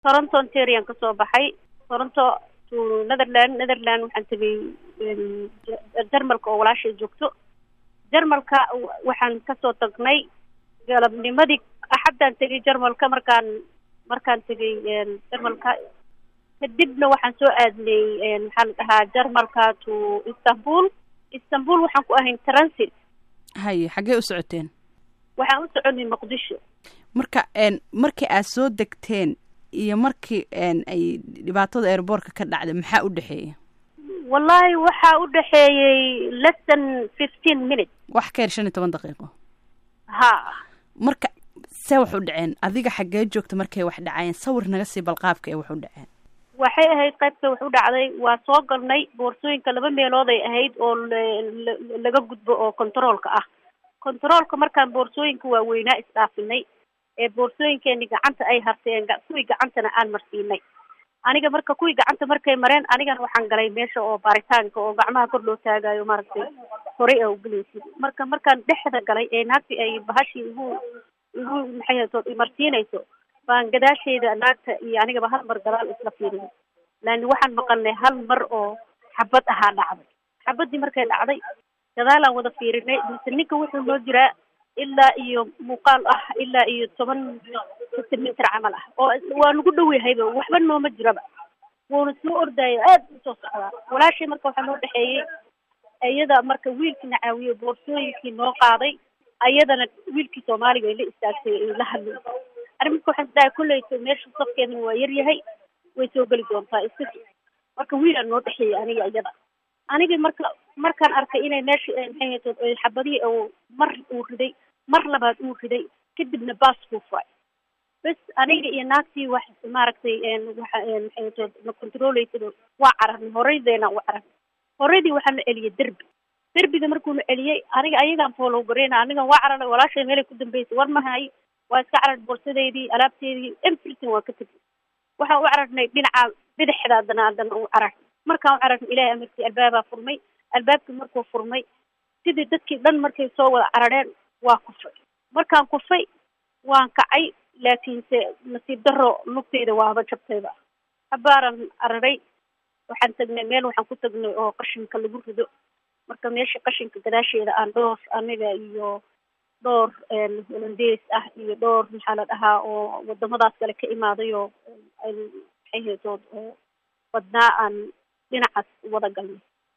toronto onterian kasoo baxay toronto to netherland netherland waxaan tegay jarmalka oo walaashay joogto jarmalka waxaan kasoo tagnay galabnimadii axaddaan tegay jarmalka markaan markaan tegay jarmalka kadibna waxaan soo aadnay maxaa la dhahaa jarmalka to istanbul istanbul waxaan ku ahayn transit haye xaggee u socoteen waxaan u soconay muqdisho marka markii aad soo degteen iyo markii ay dhibaatada airboortka ka dhacday maxaa u dhexeeya wallahi waxaa u dhexeeyey less than fifteen minutes wax ka yar shan iyo toban daqiiqo ha marka see wax u dhaceen adiga xaggee joogta markay wax dhacayeen sawir naga sii balqaabka ee wax u dhaceen waxay ahayd qaybta wax u dhacday waa soo galnay boorsooyinka laba meelood ay ahayd oo laga gudbo oo controolka ah controolka markaan boorsooyinka waaweynaa isdhaafinay ee boorsooyinkeeni gacanta ay harteen kuwii gacantana aan marsiinay aniga marka kuwii gacanta markay mareen anigana waxaan galay meesha oo baaritaanka oo gacmaha kor loo taagayo maaragtay horey a ugelaysid marka markaan dhexda galay ee naagti ay bahashii igu igu maxay marsiinayso baan gadaasheeda naagta iyo anigaba hal mar gadaal isla fiirin laani waxaan maqalnay hal mar oo xabad ahaa dhacday xabadii markay dhacday gadaalaan wada fiirinay mise ninka wuxuu noo jiraa ilaa iyo muuqaal ah ilaa iyo toban sentimeter camal ah oo waa nagu dhow yahayba waxba nooma jiraba wuuna soo ordaayo aad usoo socdaa walaashay marka waxaa noo dhexeeyey iyada marka wiilkiina caawiyo boorsooyinkii noo qaaday ayadana wiilkii soomaaliga ay la istaagtay ay la hadlayso arrin marka waxaan isdhahay kolleyto meesha safkeedana waa yar yahay way soo geli doontaa iska marka wiilaa noo dhexeeyey aniga iyada anigii marka markaan arkay inay meesha maxay hayto xabadihii oo mar uu riday mar labaad uu riday kadibna baas kuu furay bes aniga iyo naagtii wax maaragtay waxa maxay hayto na controlaysado waa cararnay horeydeena u cararnay horeydii waxaa na celiyay derbi derbiga markuuna celiyey aniga ayagaan foolow gareyna anigan waa cararay walaashay meelay ku dambeysay war mahay waa iska carar boorsadeydii alaabteedii everything waa ka tegay waxaan u cararnay dhinaca bidixda haddana haddana u carar markaan u cararnay ilaahay amarkii albaabaa furmay albaabkii markuu furmay sidii dadkii dhan markay soo wada carareen waa kufay markaan kufay waan kacay laakiinse nasiib daro lugtayda waaba jabtayba habaaran cararay waxaan tagnay meel waxaan ku tagnay oo qashinka lagu rido marka meesha qashinka gadaasheeda aan dhowr aniga iyo dhowr holandees ah iyo dhowr maxaa la dhahaa oo wadamadaas kale ka imaaday oo maxay haytood oo badnaa aan dhinacaas wada galnay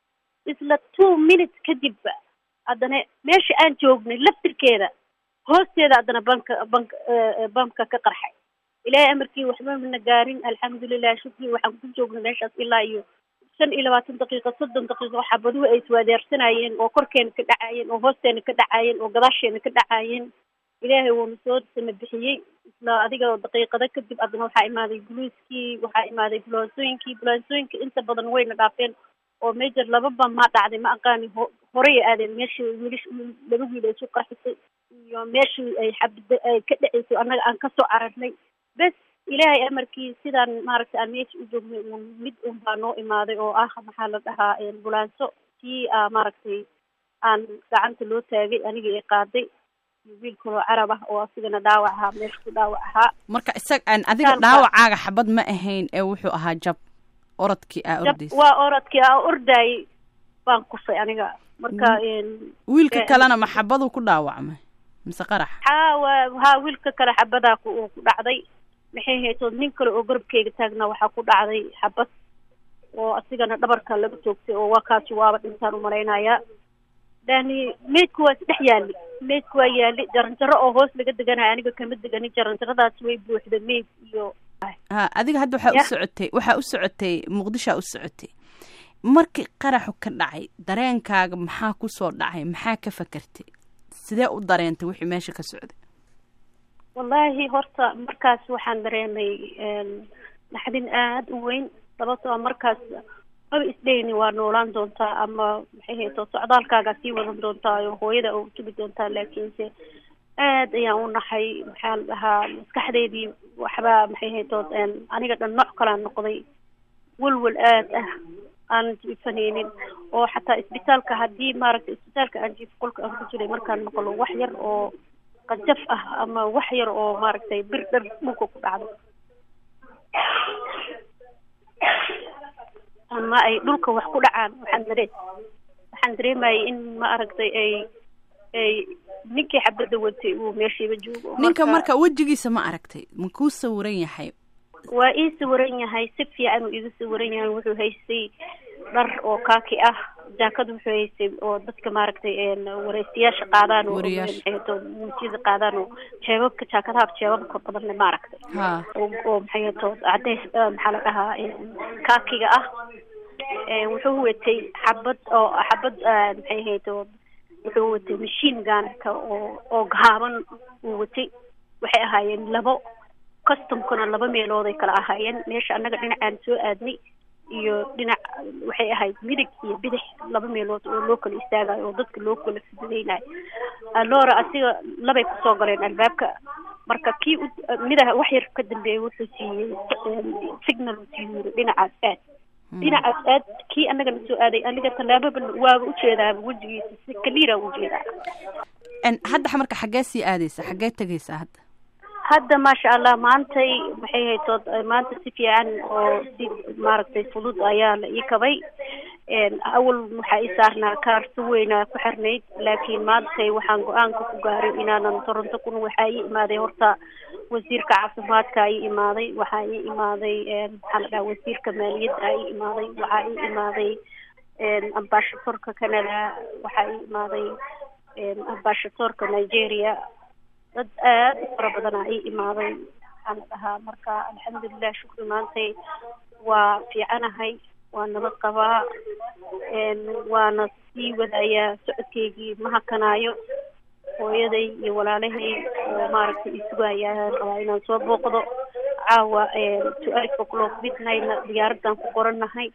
isla two minutes kadibba haddana meesha aan joognay laftirkeeda hoosteeda haddana banka banka bamka ka qarxay ilaahay amarkii waxba mana gaarin alxamdulilah shukri waxaan ku joognay meeshaas ilaa iyo shan iyo labaatan daqiiqo soddon daqiiqo xabaduhu ay iswaadeersanayeen oo korkeena ka dhacaayeen oo hoosteena ka dhacaayeen oo gadaasheena ka dhacaayeen ilaahay wuuna soo sama bixiyey isla adiga daqiiqado kadib haddana waxaa imaaday buluiskii waxaa imaaday bulansooyinkii bulansooyinka inta badan wayna dhaafeen oo major laba ba ma dhacday ma aqaani ho horey aadeen meeshii wiilish laba wiil ay isu qarxisay iyo meeshii ay xabada ay ka dhaceysay annaga aan kasoo cararnay bes ilaahay amarkii sidaan maaragtay aan meesha u joognay uun mid un baa noo imaaday oo ah maxaa la dhahaa bulanso kii a maaragtay aan gacanta loo taagay aniga i qaaday wiil kaloo carab ah oo asigana dhaawac ahaa meesha ku dhaawac ahaa marka isag adiga dhaawacaaga xabad ma ahayn ee wuxuu ahaa jab orodkii aa ordaysa waa orodkii aa ordaayay baan kufay aniga marka wiilka kalena ma xabaduu ku dhaawacmay mise qarax ha wa ha wiilka kale xabadaa ku ku dhacday maxay haytood nin kale oo garabkeyga taagna waxaa ku dhacday xabad oo asigana dhabarka laga toogtay oo waa kaasi waaba dhintaan umalaynayaa yani meydku waa isdhex yaali meydku waa yaali jaranjaro oo hoos laga deganaya aniga kama deganin jaranjaradaas way buuxda meyd iyo ha adiga hadda waxaa u socotay waxaa u socotay muqdishoa u socotay markii qaraxu ka dhacay dareenkaaga maxaa kusoo dhacay maxaa ka fakertay sidee u dareentay wixii meesha ka socday wallahi horta markaas waxaan dareemay naxdin aada u weyn sababtoo markaas maba isdheyni waa noolaan doontaa ama maxay hayto socdaalkaagaa sii wadan doontaa oo hooyada u tugi doontaa laakiinse aad ayaan u naxay maxaa la dhahaa maskaxdeydii waxbaa maxay haytood aniga dhan nooc kalaa noqday welwel aad ah aan jiifanaynin oo xataa isbitaalka haddii maaragtay isbitaalka aan jiifo qolka aan ku jiray markaan maqlo wax yar oo qajaf ah ama wax yar oo maaragtay bir dhar dhulka ku dhacdo ama ay dhulka wax ku dhacaan waxaan dareen waxaan dareemayay in ma aragtay ay ay ninkii xabadda watay uu meeshiiba joogo ninka marka wejigiisa ma aragtay ma kuu sawiran yahay waa ii sawiran yahay si fiican uu iiga sawiran yahay wuxuu haystay dhar oo kaaki ah jaakad wuxuu haystay oo dadka maaragtay wareysiyaasha qaadaan oo muujiyada qaadaan oo jeebabka jaakadaha jeebabka badanle maaragtay oo maxay to cadeys maxaa la dhahaa kaakiga ah wuxuu watay xabad oo xabad maxay ahayd oo wuxuu watay machine ganka oo oo gaaban uu watay waxay ahaayeen labo customkuna laba meelood ay kala ahaayeen meesha annaga dhinacaan soo aadnay iyo dhinac waxay ahayd midig iyo bidix laba meelood oo loo kala istaagayo oo dadka loo kala fidinaynayo alora asiga labay kusoo galeen albaabka marka kii midaha wax yar ka dambeeyay wuxuu siiyey signal uu siiyey yiri dhinacaas aad dhinacaas aad kii annaga na soo aaday aniga tallaababa waaba ujeedaaba wejigiisa si kaliira ujeedaa hadda marka xaggee sii aadaysa xaggee tegaysaa hadda hadda maasha allah maantay maxay haytood maanta si fiican oo si maaragtay fudud ayaa la ii kabay awal waxaa ii saarnaa kaar si weynaa ku xirnayd laakiin maantay waxaan go-aanka ku gaaray inaanan toronto kun waxaa ii imaaday horta wasiirka caafimaadka ii imaaday waxaa ii imaaday maxaa la dhaha wasiirka maaliyadda ii imaaday waxaa ii imaaday ambashatorka canada waxaa ii imaaday ambashatorka nigeria dad aad u fara badanaa ii imaaday waxaa la dhahaa marka alxamdulilah shukri maantay waa fiicanahay waa nabad qabaa waana sii wadayaa socodkeygii ma hakanaayo hooyaday iyo walaalahay oo maaragtay isugayaa rabaa inaan soo booqdo caawa twelve o'clock midnightna diyaaradan ku qorannahay